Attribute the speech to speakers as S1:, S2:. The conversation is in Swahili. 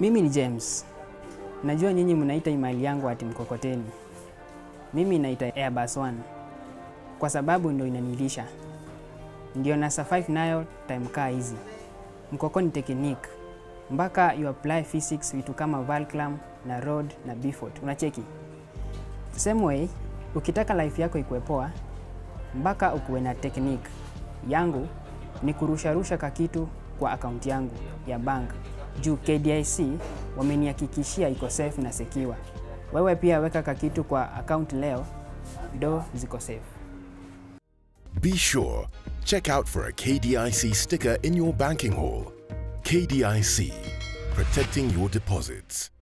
S1: Mimi ni James. Najua nyinyi mnaita email yangu ati mkokoteni. Mimi naita Airbus One kwa sababu ndio inanilisha, ndio na survive nayo time kaa hizi. Mkoko ni technique mpaka you apply physics, vitu kama Valclam na Rod na Beaufort, unacheki. Same way, ukitaka life yako ikuwe poa, mpaka ukuwe na technique. Yangu ni kurusharusha kakitu kwa akaunti yangu ya bank juu KDIC wamenihakikishia iko safe na secure. Wewe pia weka kakitu kwa account leo, do ziko safe.
S2: Be sure, check out for a KDIC sticker in your banking hall. KDIC, protecting your deposits.